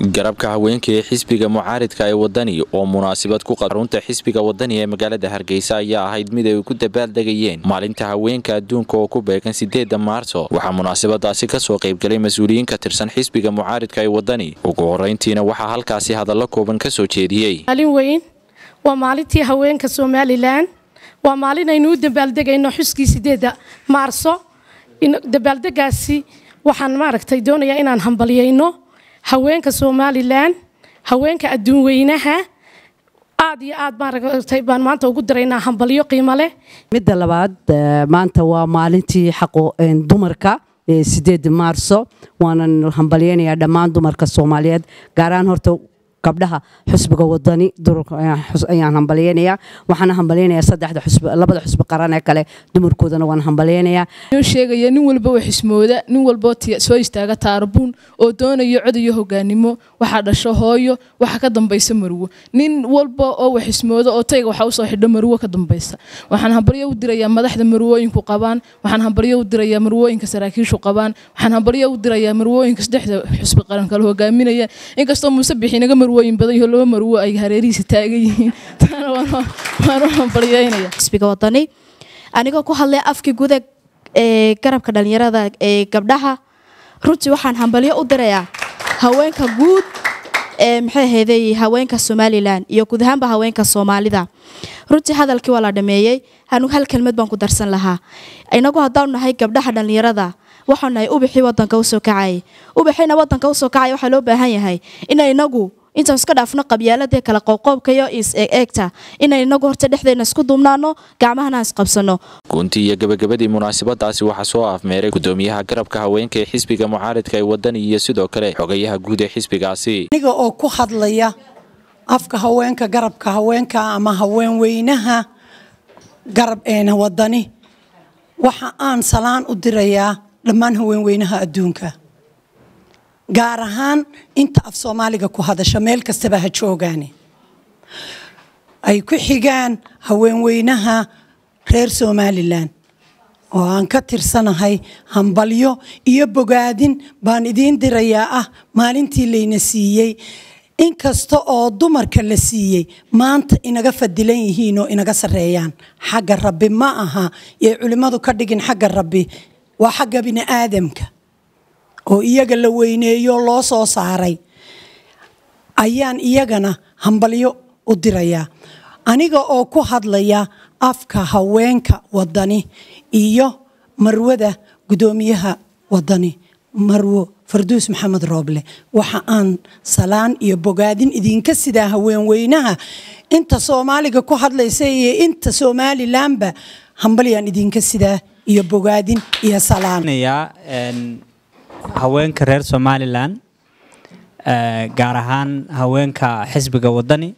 garabka haweenka ee xisbiga mucaaridka ee wadani oo munaasabad ku qarunta xisbiga wadani ee magaalada hargeysa ayaa ahayd mid ay ku dabaaldegayeen maalinta haweenka adduunka oo ku beegan sideeda maarso waxaa munaasabadaasi kasoo qaybgalay mas-uuliyiin ka tirsan xisbiga mucaaridka ee wadani ugu horeyntiina waxaa halkaasi hadallo kooban kasoo jeediyey maalin weyn waa maalintii haweenka somalilan waa maalin aynu u dabaaldegayno xuskii sideeda maarso dabaaldegaasi waxaan maaragtay doonayaa inaan hambalyayno haweenka somalilan haweenka adduun weynaha aad iyo aad maaragtay baan maanta ugu diraynaa hambalyo qiimo leh midda labaad maanta waa maalintii xaqo dumarka sideeda maarso waanan hambalyaynayaa dhammaan dumarka soomaaliyeed gaaraan horta gabdhaha xusbiga wadani ayaan hambalyaynayaa waxaana hambalyaynayaa saddexda xusbi labada xusbi qaran ee kale dumarkoodana waan hambalyaynayaa inuu sheegaya nin walba oo xismooda nin walba soo istaaga taarabuun oo doonayo cod iyo hogaanimo waxaa dhasho hooyo waxa ka dambaysa marwo nin walba oo wax xismooda oo tayga waxa usoo xidho marwo ka dambaysa waxaan hambalyo u dirayaa madaxda marwooyinku qabaan waxaan hambalyo u dirayaa marwooyinka saraakiishu qabaan waxaan hambalyo u dirayaa marwooyinka saddexda xusbi qaran kale hogaaminaya inkastoo muuse bixi naga marwooyin badan iyo laba marwo ay hareerihiisa taagan yihiin taana waan u hambalyaynaya xisbiga wadani anigoo ku hadlay afkii guda ee garabka dhalinyarada ee gabdhaha runtii waxaan hambalyo u dirayaa haweenka guud ee maxay ahayday haweenka somalilan iyo guud ahaanba haweenka soomaalida runtii hadalkii waa la dhameeyey anigu hal kelmad baan ku darsan lahaa inagu haddaanu nahay gabdhaha dhalinyarada waxaanu nahay ubixii wadanka usoo kacayay ubixiina wadanka usoo kacaya waxaa loo baahan yahay inay inagu intaan iska dhaafno qabyaaladee kale qowqoobka iyo is-eegta inay inagu horta dhexdeena isku duubnaano gacmahana isqabsano guntii iyo gabagabadii munaasabadaasi waxaa soo afmeeray gudoomiyaha garabka haweenka ee xisbiga mucaaridka ee wadani iyo sidoo kale xogayaha guud ee xisbigaasi aniga oo ku hadlaya afka haweenka garabka haweenka ama haweenweynaha garab eena wadani waxa aan salaan u dirayaa dhammaan haweenweynaha adduunka gaar ahaan inta af soomaaliga ku hadasha meel kastaba ha joogaane ay ku xigaan haweenweynaha reer somalilan oo aan ka tirsanahay hambalyo iyo bogaadin baan idiin dirayaa ah maalintii layna siiyey inkasta oo dumarka la siiyey maanta inaga fadilan yihiin oo inaga sareeyaan xagga rabbi ma aha yay culimmadu ka dhigin xagga rabbi waa xagga bini aadamka oo iyaga la weyneeyo loo soo saaray ayaan iyagana hambalyo u dirayaa aniga oo ku hadlaya afka haweenka wadani iyo marwada gudoomiyaha wadani marwo farduus maxamed rooble waxa aan salaan iyo bogaadin idinka sidaa haweenweynaha inta soomaaliga ku hadlaysa iyo inta somalilanba hambalyaan idinka sidaa iyo bogaadin iyo salaan haweenka reer somalilan gaar ahaan haweenka xisbiga wadani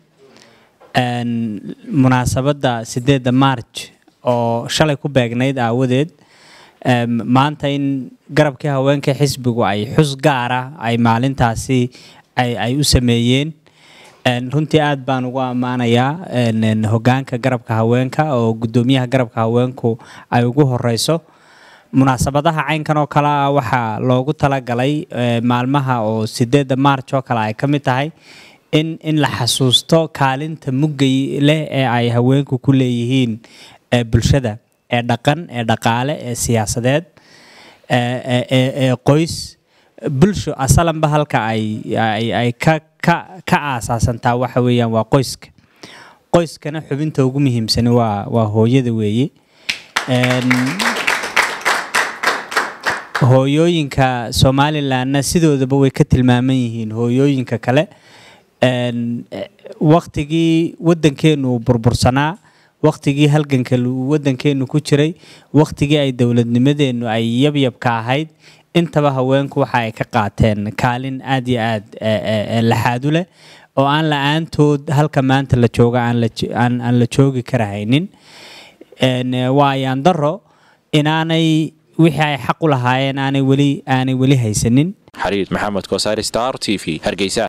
munaasabadda sideedda marj oo shalay ku beegnayd aawadeed maanta in garabkii haweenka xisbigu ay xus gaara ay maalintaasi ay u sameeyeen runtii aad baan ugu ammaanayaa hogaanka garabka haweenka oo gudoomiyaha garabka haweenku ay ugu horeyso munaasabadaha caynkan oo kale ah waxaa loogu talagalay maalmaha oo sideedda maarj oo kale ay ka mid tahay in in la xasuusto kaalinta muggay leh ee ay haweenku ku leeyihiin bulshada ee dhaqan ee dhaqaale ee siyaasadeed ee qoys bulsho asalanba halka ay ay ka ka ka aasaasantaa waxa weeyaan waa qoyska qoyskana xubinta ugu muhiimsani waa waa hooyada weeye hooyooyinka somalilanna sidoodaba way ka tilmaaman yihiin hooyooyinka kale waktigii waddankeenu burbursanaa waktigii halganka waddankeenu ku jiray waktigii ay dowladnimadeennu ay yabyabka ahayd intaba haweenku waxa ay ka qaateen kaalin aad iyo aad laxaadu leh oo aan la-aantood halka maanta la jooga aan la joogi karahaynin waa ayaan daro inaanay wixii ay xaq u lahaayeen aanay weli aanay weli haysanin xariir maxamed kosaari star t v hargeysa